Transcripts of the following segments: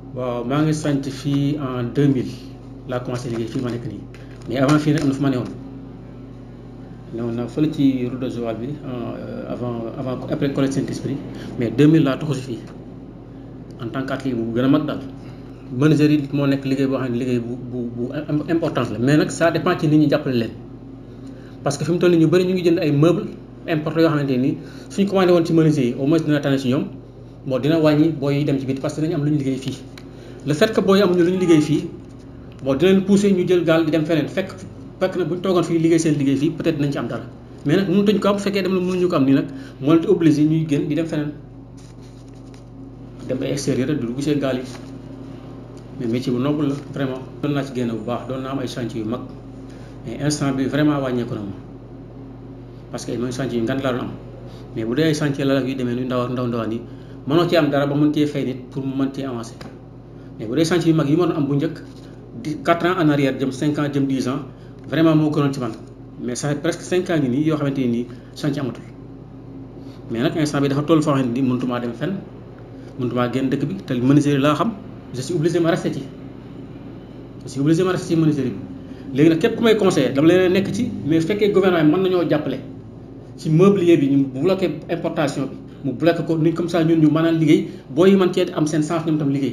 waaw maa ngi sant fii en 2000 laa commencé liggéey fii ma nekk nii mais avant fii nag am na fu ma newoon newoon naa fële ci route de Joal bi avant avant après collège Saint-Esprit mais 2000 laa toxu si fii en tant que atelier bu gën a mag daal. menuiserie moo nekk liggéey boo xam ne liggéey bu bu bu importance la mais nag ça dépend ci nit ñi jàppale leen parce que fi mu toll nii ñu bëri ñu ngi jënd ay meubles importés yoo xamante ni suñ commandé woon ci menuisier yi au moins dina tane si ñoom bon dina wàññi booy yi dem ci biti parce que dañu am lu ñu liggéey fii. le fait que booy amuñu lu ñu liggéey fii bon dina leen pousser ñu jël gaal di dem feneen fekk fekk na bu ñu toogoon fii liggéey seen liggéey fii peut-être dinañ ci am dara mais nag mënutuñ ko am bu fekkee dem na mënuñu ko am nii nag moo leen di obligé ñuy gën di dem feneen dem ay extérieur di dugg seen gaal yi mais métier bu noble la vraiment. doon naa ci génn bu baax doon naa am ay chantier yu mag mais instant bi vraiment wàññeeku na ma parce que ay mooy chantier yu ngan laa doon am mais bu dee ay chantier la yu demee ni ndaw ndaw ndawaan yi mënoo ci am dara ba mën cee fay nit pour mu mën cee avancer. mais bu dee chantier yu mag yi ma doon am bu njëkk di 4 ans en arrière jëm 5 ans jëm 10 ans vraiment moo gënoon ci man mais ça fait presque 5 ans ngi nii yoo xamante ni nii chantier amatul mais nag instant bi dafa toll foo xamante ni mënutumaa dem fenn mënutumaa génn dëkk bi te menuiserie laa xam je suis obligé ma rester ci je suis obligé ma rester ci menuiserie bi léegi nag képp ku may conseillé dama leen nekk ci mais fekkee gouvernement bi mën nañoo jàppale ci mobilier bi ñu bloqué importation bi mu bloqué ko ni comme ça ñun ñu mën a liggéey booy yi mën cee am seen chance ñoom tam liggéey.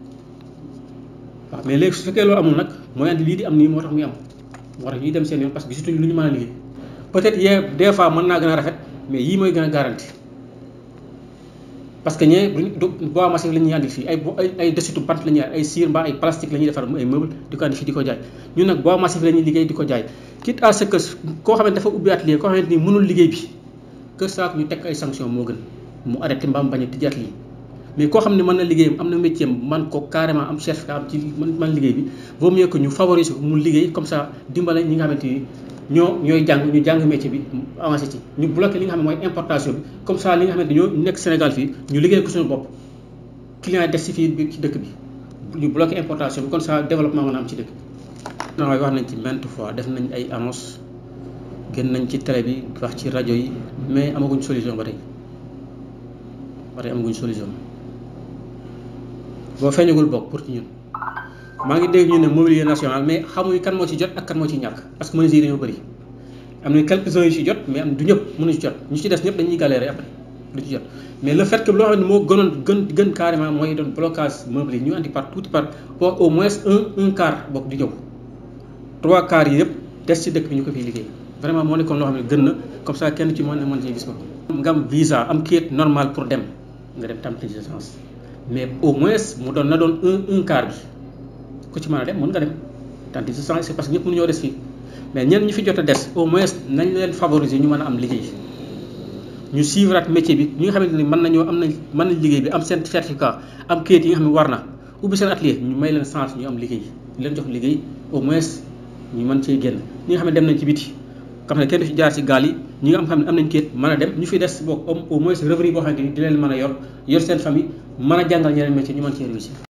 waaw mais léegi su fekkee loolu amul nag mooy andi lii di am nii moo tax muy am moo tax ñuy dem seen yoon parce que gisatuñu lu ñu mën a liggéey peut-être yee des fois mën naa gën a rafet mais yii mooy gën a garanti parce que ñee du bois massif la ñuy andi fii ay ay ay desitu bant la ñuy ay cire mbaa ay plastique la ñuy defar ay meuble di ko andi fii di ko jaay ñun nag bois massif la ñuy liggéey di ko jaay quitte à ce que koo xamante dafa ubbi atelier koo xamante ni mënul liggéey bi que ça ñu teg ay sanction moo gën mu arrêté mbaam bañ a tijji atelier mais koo xam ne mën na liggéeyam am na métier man ko carrément am certificat am ci man man liggéey bi vaut mieux que ñu favoriser ko mu liggéey comme ça dimbale ñi nga xamante ni ñoo ñooy jàng ñu jàng métier bi avancé ci ñu bloqué li nga xam ne mooy importation bi comme ça li nga xamante ni ñoo nekk Sénégal fii ñu liggéey ko suñu bopp client yi des si fii ci dëkk bi ñu bloqué importation bi comme ça développement mën a am ci dëkk bi. non wax nañ ci maintes fois def nañ ay annonce gën nañ ci télé bi wax ci rajo yi mais amaguñ solution ba tey ba tey amaguñ solution. boo feeñagul bokk pour ci ñun maa ngi dégg ñu ne mobilier national mais xamuñu kan moo ci jot ak kan moo ci ñàkk parce que menuisier yi dañoo bëri am na quelques uns yu ci jot mais am du ñëpp mënuñu ci jot ñu ci des ñëpp dañuy galérer après du ci jot mais le fait que loo xam ne moo gënoon gën gën carrément mooy doon blocage meuble yi ñu andi par tuuti par pour au moins un un quart bokk di ñëw trois quarts yi yëpp des ci dëkk bi ñu ko fiy liggéey vraiment moo nekkoon loo xam ne gën na comme ça kenn ci mën na mën ci gis ko nga am visa am kayit normal pour dem nga dem tam licence mais au moins mu doon na doon un un quart bi ku ci mën a dem mën nga dem tant que c'est parce que ñëpp mënu ñoo des fii mais ñenn ñi fi jot a des au moins nañ leen favoriser ñu mën a am liggéey ñu suivre at métier bi ñi nga xamante ni mën nañoo am nañ mën nañ liggéey bi am seen certificat am kayit yi nga xam ne war na ubbi seen atelier ñu may leen chance ñu am liggéey ñu leen jox liggéey au moins ñu mën cee génn ñi nga xam ne dem nañ ci biti xam ne kenn du ci jaar ci gaal yi ñi nga xam ne am nañ kayit mën a dem ñu fi des boog au moins revenu boo xamante ni di leen mën a yor yor seen famille mën a jàngal ñeneen métier ñu mën cee réussir